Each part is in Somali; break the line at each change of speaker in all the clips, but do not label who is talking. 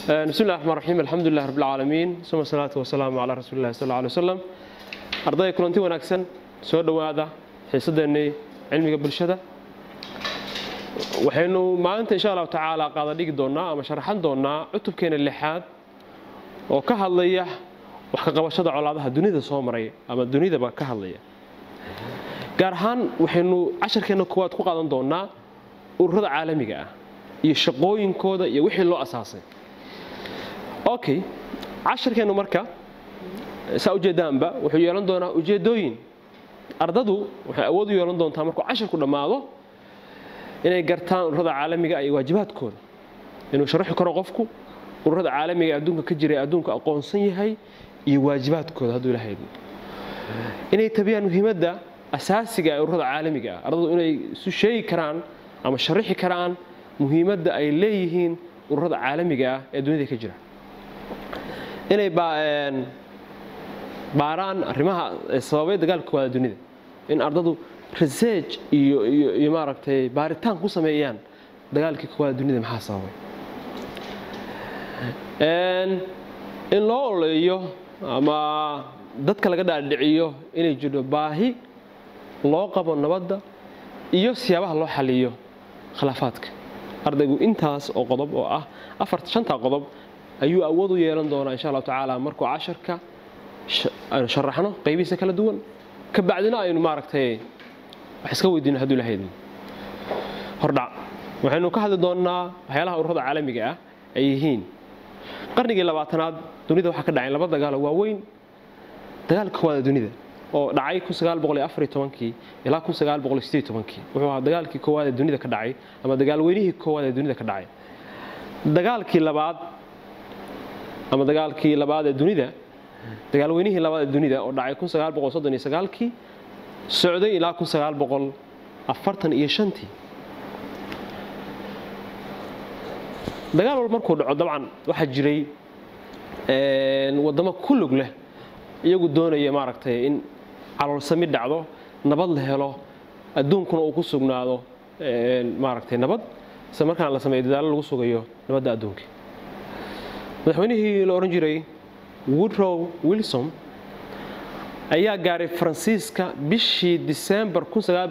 بسم الله الرحمن الرحيم الحمد لله رب العالمين ثم الصلاة والسلام على رسول الله صلى الله عليه وسلم ardayda kulanti wanaagsan soo dhowaada xiisadeennii cilmiga bulshada waxaynu maalinta insha allahu tacaala qaada dhigi doonaa ama sharaxan doonaa cutubkeena lixaad oo ka hadlaya wax ka qabashada colaadaha dunida soo maray ama dunidaba ka hadlaya gaar ahaan waxaynu casharkeena koowaad ku qaadan doonaa ururada caalamiga ah iyo shaqooyinkooda iyo wixii loo asaasay okay casharkeennu marka saa ujeedaanba wuxuu yeelan doonaa ujeedooyin ardadu waxay awood u yeelan doontaa markuu casharku dhammaado inay gartaan ururada caalamiga iyo waajibaadkooda inuu sharaxi karo qofku ururada caalamiga ee adduunka ka jira ee adduunku aqoonsan yahay iyo waajibaadkooda hadduu ilahay inay tabiyaan muhiimadda asaasiga ee ururada caalamiga ah ardadu inay isu sheegi karaan ama sharaxi karaan muhiimadda ay leeyihiin ururada caalamiga ah ee dunida ka jira inay baaraan arrimaha sababay dagaalka koowaada dunida in ardadu research iyo iyo maaragtay baaritaan ku sameeyaan dagaalkii koowaada dunida maxaa sababay in loo oleeyo ama dadka laga dhaadhiciyo inay jirto baahi loo qabo nabadda iyo siyaabaha loo xaliyo khilaafaadka ardaygu intaas oo qodob oo ah afar shantaa qodob ayuu awood u yeelan doonaa insha allahu tacaala markuu casharka aynu sharaxno qaybihiisa kala duwan ka bacdina aynu maaragtay wax iska weydiino hadduu ilahay idin hordhac waxaynu ka hadli doonnaa waxyaalaha ururada caalamiga ah ay yihiin qarnigii labaatanaad dunida waxaa ka dhacay laba dagaalo waaweyn dagaalka koowaada dunida oo dhacay kii ilaa wuxuu ahaa dagaalkii koowaad ee dunida ka dhacay ama dagaalweynihii koowaad ee dunida ka dhacay dagaalkii labaad ama dagaalkii labaad ee dunida dagaalweynihii labaad ee dunida oo dhacay kii socday ilaa iyo shantii dagaal walba markuu dhaco dabcan waxaa jiray waddamo ku lug leh iyagu doonaya maaragtay in caloolsami dhacdo nabad la helo adduunkuna uu ku sugnaado maaragtay nabad isla markaan la sameeyo dadaalo lagu sugayo nabadda adduunka madaxweynihii la odhan jiray woodrow wilson ayaa gaaray faransiiska bishii disembar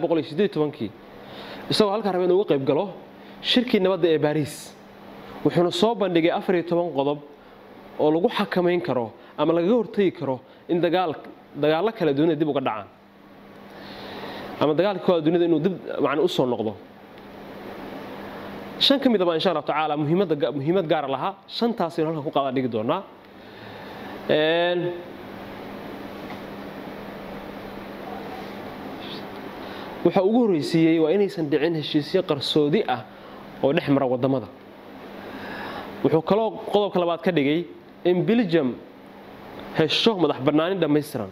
isagoo halkaa raba inuu uga qayb galo shirkii nabadda ee baariis wuxuuna soo bandhigay qodob oo lagu xakamayn karo ama lagaga hortegi karo in dagaallo kale dunida dib uga dhacaan ama dagaalka kooda dunida inuu dib man u soo noqdo shan ka midaba insha allahu tacaala muhiimad gaara lahaa shantaasaynu halkan ku qaada dhigi doonaa waxa ugu horreysiiyey waa inaysan dhicin heshiisyo qarsoodi ah oo dhex mara waddamada wuxuu kaloo qodobka labaad ka dhigay in belgium hesho madax bannaanin dhammaystiran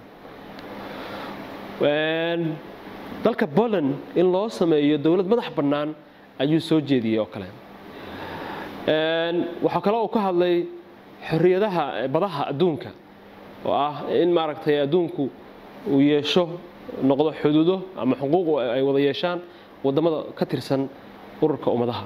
dalka poland in loo sameeyo dowlad madax bannaan ayuu soo jeediyey oo kale waxaa kaloo uu ka hadlay xorriyadaha badaha adduunka oo ah in maaragtay adduunku uu yeesho noqdo xuduudo ama xuquuq ay wada yeeshaan waddamada ka tirsan ururka ummadaha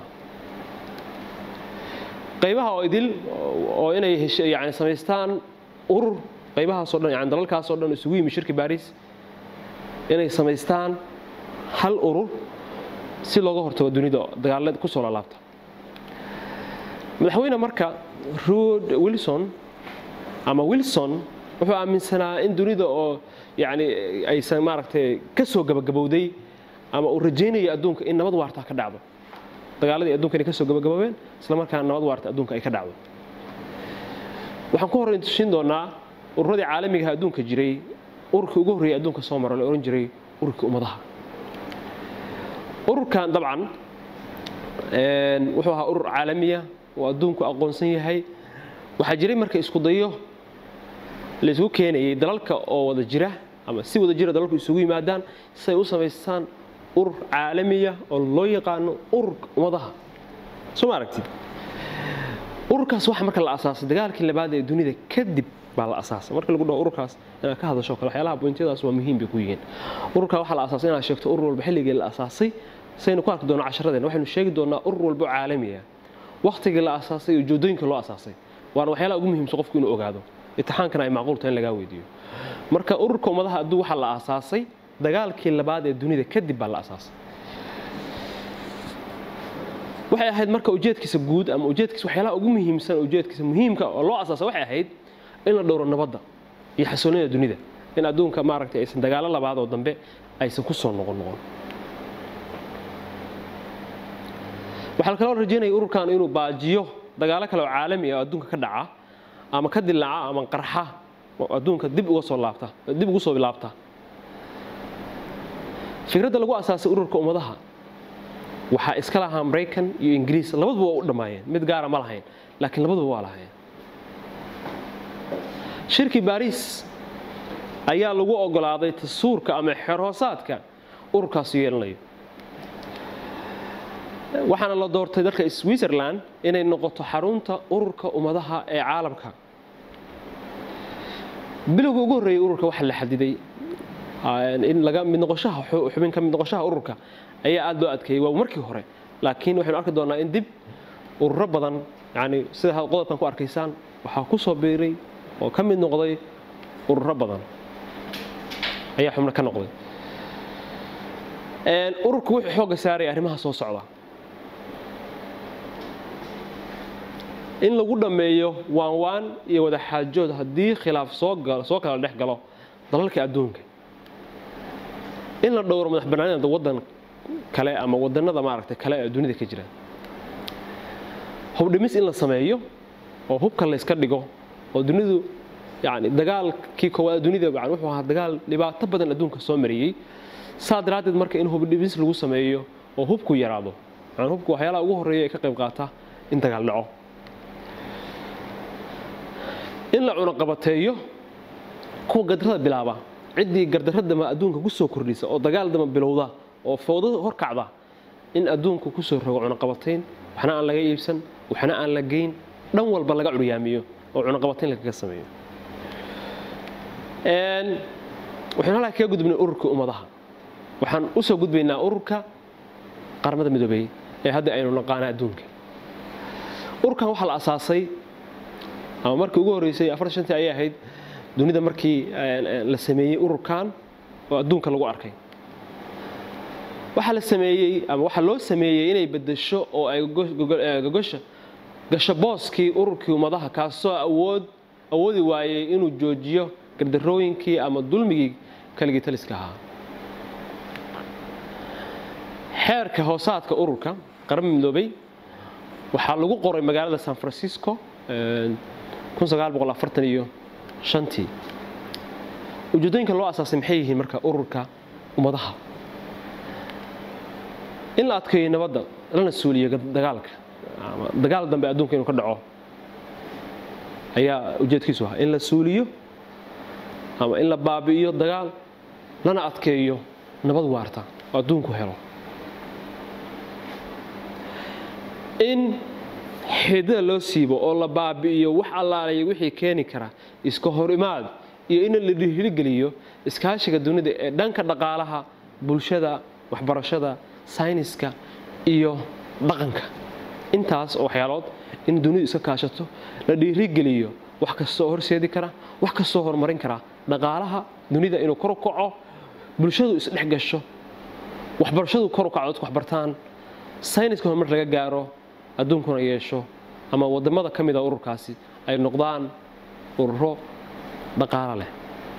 qaybaha oo idil oo inay yani samaystaan urur qaybahaasoo dhan yani dalalkaasoo dhan isugu yimi shirki baris inay samaystaan hal urur si looga hortago dunida dagaala kusoo laalaabta madaxweyne marka rod wilson ama wilson wuxuu aaminsanaa in dunida oo yani aysan maaragtay ka soo gabagabowday ama uu rajaynaya adduunka in nabad waarta ka dhacdo dagaaladii adduunka inay ka soo gabagaboobeen isla markaana nabad waarta adduunka ay ka dhacdo waxaan ku horreyn tushin doonaa ururadii caalamigaha adduunka jiray ururkii ugu horreeyay adduunka soo mara la odhan jiray ururkii ummadaha ururkan dabcan wuxuu ahaa urur caalamiya oo adduunku aqoonsan yahay waxaa jiray marka isku dayo la isugu keenayay dalalka oo wada jira ama si wada jira dalalku isugu yimaadaan si ay u samaystaan urur caalamiya oo loo yaqaano ururka ummadaha soo ma aragtid ururkaas waxa marka la asaasay dagaalkii labaad ee dunida kadib baa la asaasay marka lagu dhaho ururkaas inaad ka hadasho kale waxyaalaha bointiyadaas waa muhiim bay ku yihiin ururkaa waxaa la asaasay inaad sheegto urur walba xilligii la asaasay saynu ku arki doonaa casharadeen waxaynu sheegi doonaa urur walba oo caalami ah wakhtigii la asaasay iyo ujeedooyinka loo asaasay waana waxyaalaha ugu muhiimsan qofku inuu ogaado imtixaankana ay macquul tahay in lagaa weydiiyo marka ururka ummadaha adduun waxaa la aasaasay dagaalkii labaad ee dunida kadib baa la aasaasay waxay ahayd marka ujeedkiisa guud ama ujeedkiisa waxyaalaha ugu muhiimsan ujeedkiisa muhiimka oo loo asaasa waxay ahayd in la dhowro nabadda iyo xasoonida dunida in adduunka maaragtay aysan dagaalo labaad oo dambe aysan ku soo noqon noqon waxaa kaloo rajeynaya ururkan inuu baajiyo dagaalo kale oo caalami ah oo adduunka ka dhaca ama ka dilaaca ama qarxa oo adduunka dib uga soo laabta dib ugu soo laabta fikradda lagu asaasay ururka ummadaha waxaa iska lahaa maraykan iyo ingiriis labaduba waa u dhammaayeen mid gaara ma lahayn laakiin labaduba waa lahayn shirkii baariis ayaa lagu ogolaaday tasuurka ama xeerhoosaadka ururkaasi yeelanayo waxaana la doortay dalka switzerland inay noqoto xarunta ururka ummadaha ee caalamka bilowga ugu horreeyey ururka waxaa la xadiday in laga mid noqoshaha xubin ka mid noqoshaha ururka ayaa aada loo adkeeyey waa markii hore laakiin waxaynu arki doonaa in dib ururo badan yani sida qodobkan ku arkaysaan waxaa ku soo biiray oo ka mid noqday ururo badan ayaa xubno ka noqday ururku wuxuu xoogga saaraya arrimaha soo socda in lagu dhammeeyo waanwaan iyo wadaxaajood haddii khilaaf soo soo kala dhex galo dalalka adduunka in la dhowro madax bannaanida waddan kale ama wadannada maaragtay kale ee dunida ka jira hubdhimis in la sameeyo oo hubka layska dhigo oo dunidu yani dagaalkii koowaad dunida yani wuxuu ahaa dagaal dhibaato badan adduunka soo mariyey saa daraaddeed marka in hubdhimis lagu sameeyo oo hubku yaraado yani hubku waxyaalaha ugu horreeya ee ka qayb qaata in dagaal dhaco in la cunaqabateeyo kuwa gardarada bilaaba ciddii gardaradama adduunka ku soo kordhisa oo dagaal dama bilowda oo fowdada horkacda in adduunku ku soo rogo cunaqabatayn waxna aan laga iibsan waxna aan la geyn dhan walba laga curyaamiyo oo cunaqabatayn lagaga sameeyo waxaynu halkaa kaga gudbnay ururka ummadaha waxaan u soo gudbaynaa ururka qaramada midoobey ee hadda aynu naqaana adduunka ururkan waxaa la asaasay ama markii ugu horreysay afartan shantii ayay ahayd dunida markii la sameeyey ururkan oo adduunka lagu arkay waxaa la sameeyey ama waxaa loo sameeyey inay bedesho oo ay gogosha gasho booskii ururkii ummadaha kaasoo awood awoodi waayey inuu joojiyo gardarooyinkii ama dulmigii kaligii taliska ahaa xeerka hoosaadka ururka qarama midoobey waxaa lagu qoray magaalada san francisco iyo shantii ujeedooyinka loo asaasay maxay yihiin marka ururka ummadaha in la adkeeyo nabadda lana suuliyo dagaalka dagaal dambe adduunka inuu ka dhaco ayaa ujeedkiisu ahaa in la suuliyo ama in la baabi'iyo dagaal lana adkeeyo nabad waarta oo adduunku helo in xidada loo siibo oo la baabi'iyo wax allaalayo wixii keeni kara iska hor imaad iyo in la dhiirigeliyo iskaashiga dunida ee dhanka dhaqaalaha bulshada waxbarashada sayniska iyo dhaqanka intaas oo waxyaalood in dunidu iska kaashato la dhiirigeliyo wax kastoo horseedi kara wax kastoo horumarin kara dhaqaalaha dunida inuu kor u kaco bulshadu isdhex gasho waxbarashadu kor u kaco dadku waxbartaan sayniska horumar laga gaaro adduunkuna yeesho ama wadamada ka mida ururkaasi ay noqdaan ururo dhaqaalo leh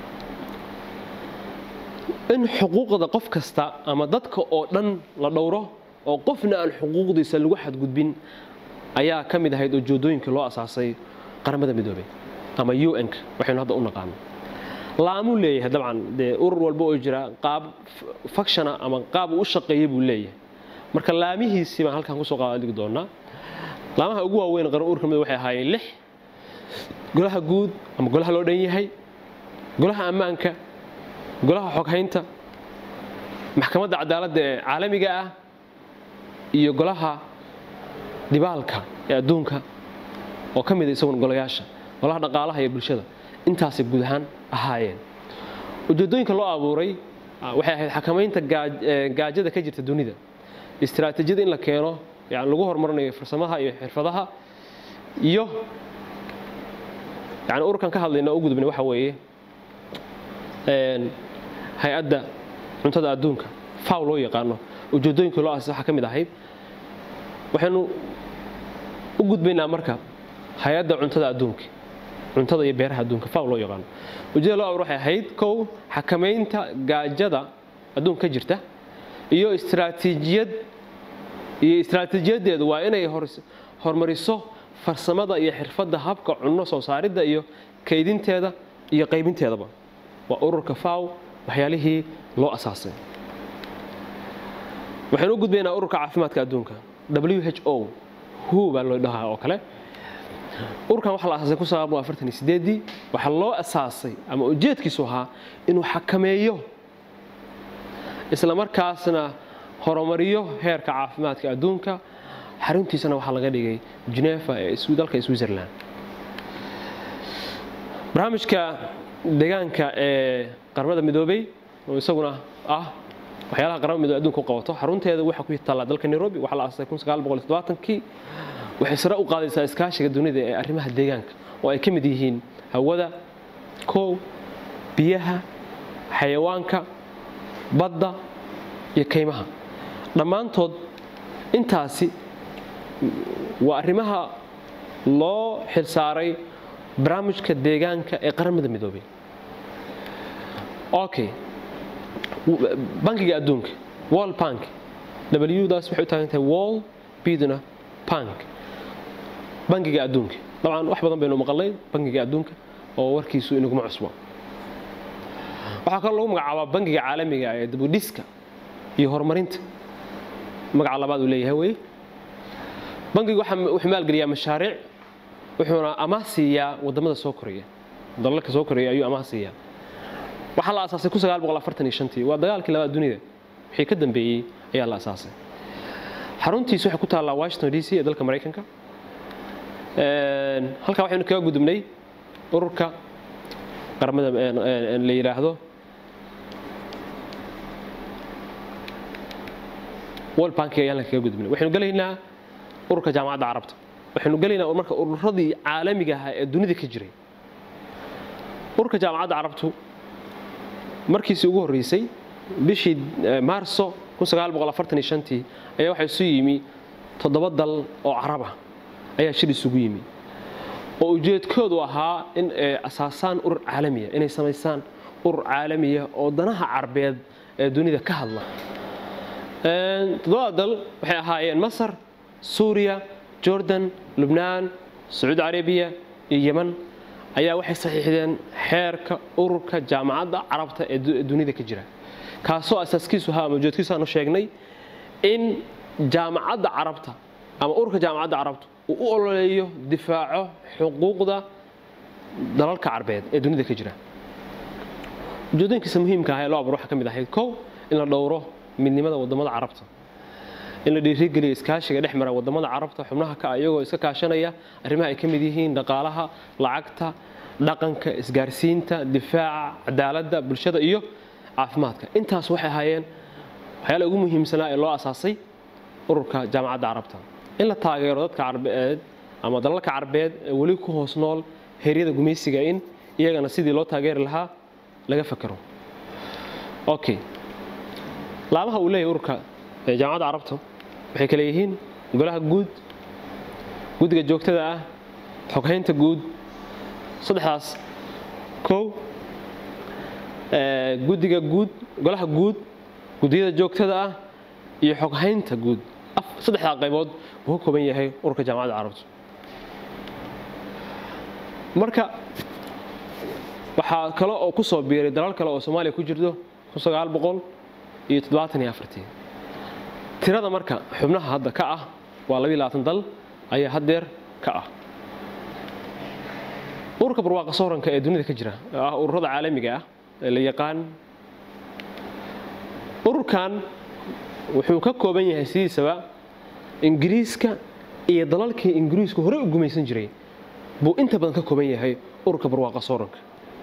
in xuquuqda qof kasta ama dadka oo dhan la dhowro oo qofna aan xuquuqdiisa lagu xadgudbin ayaa ka mid ahayd ujeedooyinkii loo asaasay qaramada midoobey ama un-ka waxaynu hadda u naqaano laamuu leeyahay dabcan dee urur walba oo jira qaab fakshana ama qaab uu u shaqeeya buu leeyahay marka laamihiisii baan halkan kusoo qaadigi doonaa laamaha ugu waaweyn qaran ururka mid waxay ahaayeen lix golaha guud ama golaha loo dhan yahay golaha ammaanka golaha xoghaynta maxkamadda cadaaladda ee caalamiga ah iyo golaha dhibaalka ee adduunka oo ka mida isagun golayaasha golaha dhaqaalaha iyo bulshada intaasay guud ahaan ahaayeen ujeedooyinka loo abuuray waxay ahayd xakamaynta gaajada ka jirta dunida istiraatiijiyada in la keeno yani lagu horumarinayo farsamaha iyo xirfadaha iyo yani ururkan ka hadlayna u gudbnay waxa weeye hay-adda cuntada adduunka faw loo yaqaano ujeedooyinkii loo aasay waxaa ka mid ahayd waxaynu u gudbaynaa marka hay-adda cuntada adduunka cuntada iyo beeraha adduunka faw loo yaqaano ujeedada loo abur waxay ahayd kow xakamaynta gaajada adduunka ka jirta iyo istraatiijiyad iyo istraatiijiyadeedu waa inay horumariso farsamada iyo xirfadda habka cunno soo saaridda iyo kaydinteeda iyo qaybinteedaba waa ururka faw waxyaalihii loo asaasay waxaynu u gudbaynaa ururka caafimaadka adduunka w h o hu baa loo dhahaa oo kale ururkan waxaa la asaasay kun sagaal boqol afartan iyo sideedii waxaa loo asaasay ama ujeedkiisu ahaa inuu xakameeyo isla markaasna horumariyo heerka caafimaadka adduunka xaruntiisana waxaa laga dhigay genefa ee dalka switzerland barnaamijka deegaanka ee qaramada midoobey oo isaguna ah waxyaalaha qaramada midoobe adunka u qabato xarunteeda waxaa ku taallaa dalka nairobi waxaa la aasay kun sagaal boqol todobaatankii waxay sare u qaadaysaa iskaashiga dunida ee arrimaha deegaanka oo ay ka mid yihiin hawada kow biyaha xayawaanka badda iyo kaymaha dhammaantood intaasi waa arrimaha loo xilsaaray barnaamijka deegaanka ee qaramada midoobey okay bankiga adduunka wall bank w-daas waxay u taagan tahay wall biduna bank bankiga adduunka dabcan wax badan baynu maqalnay bankiga adduunka oo warkiisu inaguma cusbo waxaa kaloo lagu magacaabaa bankiga caalamiga ee dibudhiska iyo horumarinta magaca labaad uu leeyahay wey bankigu wuxuu maalgeliyaa mashaariic wuxuuna amaah siiyaa wadamada soo koraya dalalka soo koraya ayuu amaah siiyaa waxaa la asaasay kun sagaal boqol afartan iyo shantii waa dagaalkii labaad dunida wixii ka dambeeyey ayaa la asaasay xaruntiisu waxay ku taallaa washington d c ee dalka maraykanka halkaa waxaynu kaga gudubnay ururka qaramada la yidhaahdo world bankiga ayaan kaga gudubnay waxaynu gelaynaa ururka jaamacadda carabta waxaynu gelaynaa marka ururadii caalamiga ahaa ee dunida ka jiray ururka jaamacadda carabtu markiisii ugu horreysay bishii maarso tii ayaa waxaa isu yimi toddoba dal oo carab ah ayaa shir isugu yimi oo ujeedkoodu ahaa in ay asaasaan urur caalamiya inay samaysaan urur caalamiya oo danaha carbeed ee dunida ka hadla toddobada dal waxay ahaayeen masar suuriya jordan lubnaan sacuudi carabiya iyo yeman ayaa waxay saxiixdeen xeerka ururka jaamacadda carabta ee dunida ka jira kaasoo asaaskiisu ahaa ama ujeedkiisu aanu sheegnay in jaamacadda carabta ama ururka jaamacadda carabta uu u ololeeyo difaaco xuquuqda dalalka carbeed ee dunida ka jira ujeedooyinkiisa muhiimka ah ee loo abur waxaa ka mid ahayd kow in la dhowro midnimada wadamada carabta in la dhiirigeliyo iskaashiga dhex mara wadamada carabta xubnaha ka iyagoo iska kaashanaya arrimaha ay ka mid yihiin dhaqaalaha lacagta dhaqanka isgaarsiinta difaaca cadaaladda bulshada iyo caafimaadka intaas waxay ahaayeen waxyaala ugu muhiimsanaa ee loo asaasay ururka jaamacadda carabta in la taageero dadka carbeed ama dalalka carbeed ee weli ku hoos nool heeryada gumaysiga in iyagana sidii loo taageeri lahaa laga fakero okay laamaha uu leeyahay ururka jaamacadda carabta waxay kale yihiin golaha guud guddiga joogtada ah xoghaynta guud saddexdaas kow guddiga guud golaha guud guddiyada joogtada ah iyo xoghaynta guud saddexdaa qaybood buu ka kooban yahay ururka jaamacadda carabta marka waxaa kale oo ku soo biiray dalal kale oo soomaaliya ku jirto kun sagaal boqol iyo toddobaatan iyo afartii tirada marka xubnaha hadda ka ah waa labiyo labaatan dal ayaa haddeer ka ah ururka barwaaqa sooranka ee dunida ka jira oo ah ururada caalamiga ah ee la yaqaan ururkan wuxuu ka kooban yahay sidiisaba ingiriiska iyo dalalkii ingiriisku horey u gumaysan jiray buu inta badan ka kooban yahay ururka barwaaqa sooranka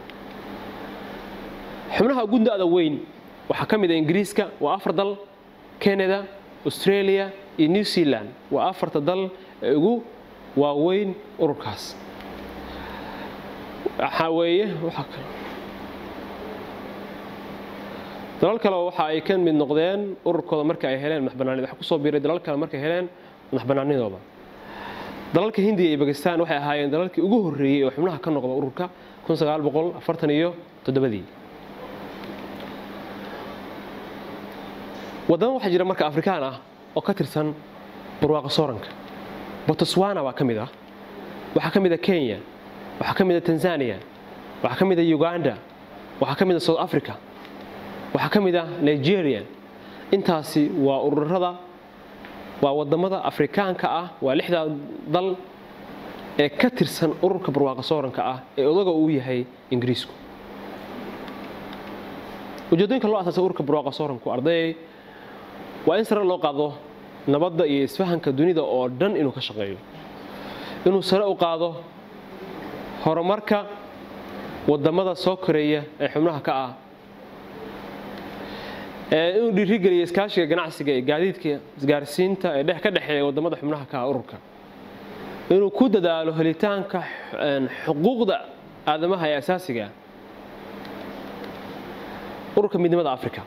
xubnaha ugu da-da weyn waxaa ka mid ah ingiriiska waa afar dal canada australia iyo new zealand waa afarta dal ee ugu waaweyn ururkaas waxaa weeye waxa dalal kale waxa ay ka mid noqdeen ururkooda marka ay heleen madaxbanaanid waxa kusoo biiray dalal kale markay heleen madaxbanaanidooda dalalka hindiya iyo bakistan waxay ahaayeen dalalkii ugu horreeyey oo xubnaha ka noqda ururka iyo toddobadii wadamo waxaa jira marka afrikaan ah oo ka tirsan barwaaqa sooranka botswana waa ka mid ah waxaa ka mid a kenya waxaa ka mid a tanzania waxaa ka mid a uganda waxaa ka mid a south africa waxaa ka mid ah nigeria intaasi waa ururada waa wadamada afrikaanka ah waa lixdaa dal ee ka tirsan ururka barwaaqa sooranka ah ee odaga uu yahay ingiriisku ujeedooyinka loo asaasay ururka barwaaqa sooranku ardayay waa in sare loo qaado nabadda iyo isfahanka dunida oo dhan inuu ka shaqeeyo inuu sare u qaado horumarka wadamada soo koreeya ee xubnaha ka ah inuu dhiirigeliyo iskaashiga ganacsiga ee gaadiidka isgaarsiinta ee dhex ka dhexeeya wadamada xubnaha ka ah ururka inuu ku dadaalo helitaanka xuquuqda aadamaha ee asaasiga ah ururka midnimada africa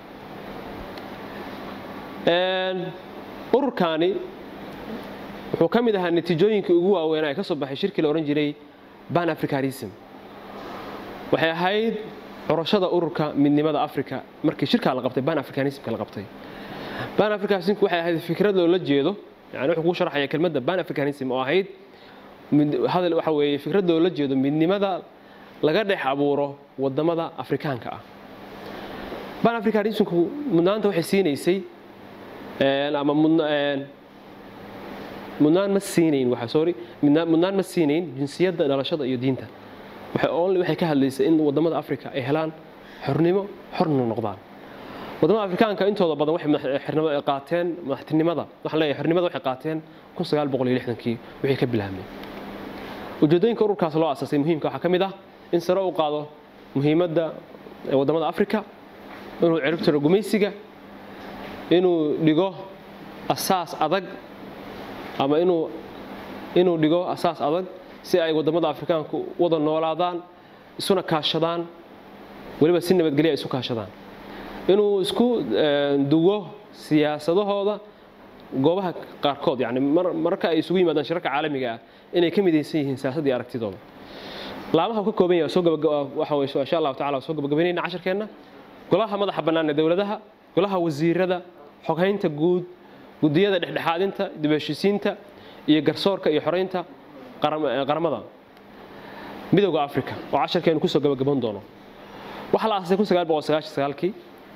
ururkaani wuxuu ka mid ahaa natiijooyinkii ugu waaweynaa ee ka soo baxay shirkii la odhan jiray ban africanism waxay ahayd curashada ururka midnimada africa markii shirkaa la qabtay ban africanismka la qabtay ban africanismku waxay ahayd fikrad loola jeedo yani wuxuu kuu sharaxaya kelmadda ban africanism oo ahayd hadal waxa weeye fikrad loola jeedo midnimada laga dhex abuuro wadamada afrikaanka ah ban africanismku mudnaanta waxay siinaysay ama mudnaan ma siinayn waxa sorry mudnaan ma siinayn jinsiyadda dhalashada iyo diinta only waxay ka hadlaysay in wadamada africa ay helaan xornimo xorna noqdaan wadamada afrikaanka intooda badan waxay qaateen madaxtinimada waxaan leeyahay xornimada waxay qaateen kii wixii ka bilaabmay ujeedooyinka ururkaas loo asaasay muhiimka waxaa ka mid ah in sare u qaado muhiimadda wadamada africa inuu ciribtiro gumaysiga inuu dhigo asaas adag ama inuu inuu dhigo asaas adag si ay wadamada afrikaanku wada noolaadaan isuna kaashadaan weliba si nabadgelya ay isu kaashadaan inuu isku duwo siyaasadahooda goobaha qaarkood yani marka ay isugu yimaadaan shirarka caalamiga ah inay ka midaysan yihiin siyaasaddii aragtidooda laamaha ka kooban yahay waxa wey insha allahu tacala soo gabagabaynayna casharkeenna golaha madaxa bannaan ee dowladaha golaha wasiirada xoghaynta guud gudiyada dhexdhexaadinta dibheshiisiinta iyo garsoorka iyo xoraynta qaramada midowda africa oo casharkeenu kusoo gabagaban doono waxaa la aasasay kii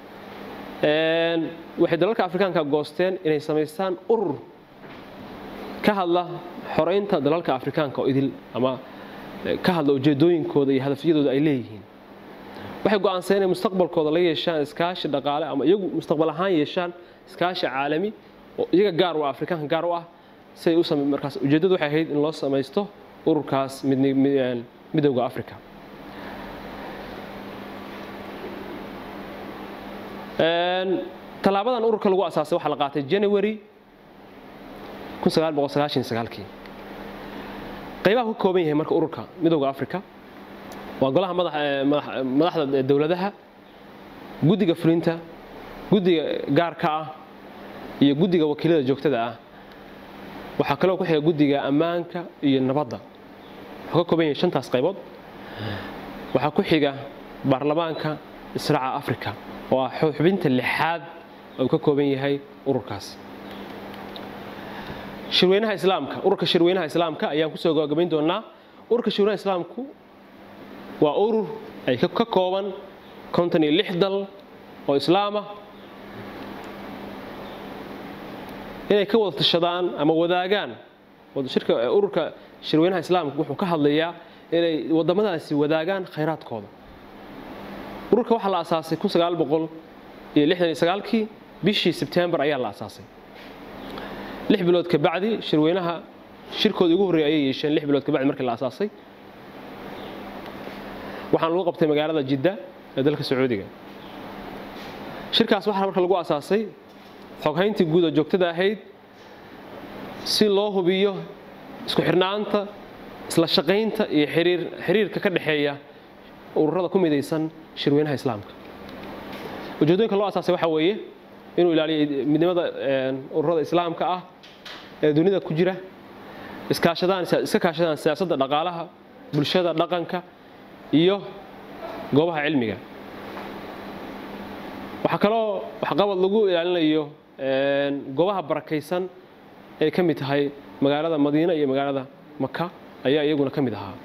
waxay dalalka afrikaanka goosteen inay samaystaan urur ka hadla xoraynta dalalka afrikaanka oo idil ama ka hadla ujeedooyinkooda iyo hadafyadooda ay leeyihiin waxay go'aanseen inay mustaqbalkooda la yeeshaan iskaashi dhaqaale ama iyagu mustaqbal ahaan yeeshaan iskaashi caalami oo iyaga gaar u ah afrikaanka gaar u ah siay u samey markaas ujeeddadu waxay ahayd in loo samaysto ururkaas midowda africa tallaabadan ururka lagu asaasay waxaa la qaatay january kii qaybaha ka kooban yahay marka ururka midowda africa waa golaha madaxda dowladaha guddiga fulinta guddiga gaarka ah iyo guddiga wakiilada joogtada ah waxaa kaloo ku xiga guddiga ammaanka iyo nabadda wuxuu ka kooban yahay shantaas qaybood waxaa ku xiga baarlamaanka israaca africa oo ah xubinta lixaad uu ka kooban yahay ururkaas shirweynaha islaamka ururka shirweynaha islaamka ayaan kusoo gabagabayn doonaa ururka shirweynaha islaamku waa urur ay ka kooban konton iyo lix dal oo islaama inay ka wada tashadaan ama wadaagaan shirka ururka shirweynaha islaamka wuxuu ka hadlayaa inay wadamadaasi wadaagaan khayraadkooda ururka waxaa la asaasay kii bishii sebtembar ayaa la asaasay lix bilood ka bacdi shirweynaha shirkooda ugu horreeya ayay yeesheen lix bilood ka bacdi markii la asaasay waxaan lagu qabtay magaalada jidda ee dalka sacuudiga shirkaas waxaa marka lagu asaasay xoghayntii guud oo joogtada ahayd si loo hubiyo isku xirnaanta isla shaqaynta iyo xiriirka ka dhexeeya ururada ku midaysan shirweynaha islaamka ujeedooyinka loo asaasay waxaa weeye inuu ilaaliyo midnimada ururada islaamka ah ee dunida ku jira iskaashadaan iska kaashadaan siyaasadda dhaqaalaha bulshada dhaqanka iyo goobaha cilmiga waxaa kaloo waxqabad lagu ilaalinayo goobaha barakaysan ay ka mid tahay magaalada madiina iyo magaalada maka ayaa iyaguna ka mid ahaa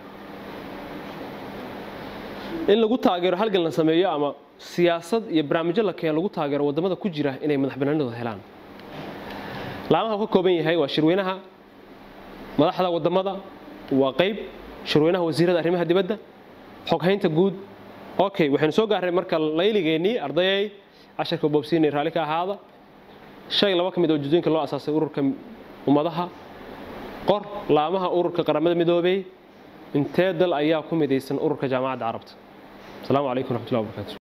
in lagu taageero halgan la sameeyo ama siyaasad iyo barnaamijyo la keeno lagu taageero waddamada ku jira inay madax banaanidooda helaan laamaha uu ka kooban yahay waa shirweynaha madaxda waddamada waa qayb shirweynaha wasiirada arrimaha dibadda xoghaynta guud okay waxaynu soo gaarnay marka layligeennii ardayay casharka boobsiinay raalli ka ahaada shay laba ka mid oo ujeedooyinka loo asaasay ururka ummadaha qor laamaha ururka qaramada midoobey intee dal ayaa ku midaysan ururka jaamacadda carabta asalaamu calaykum raxmatullahi wabarakatu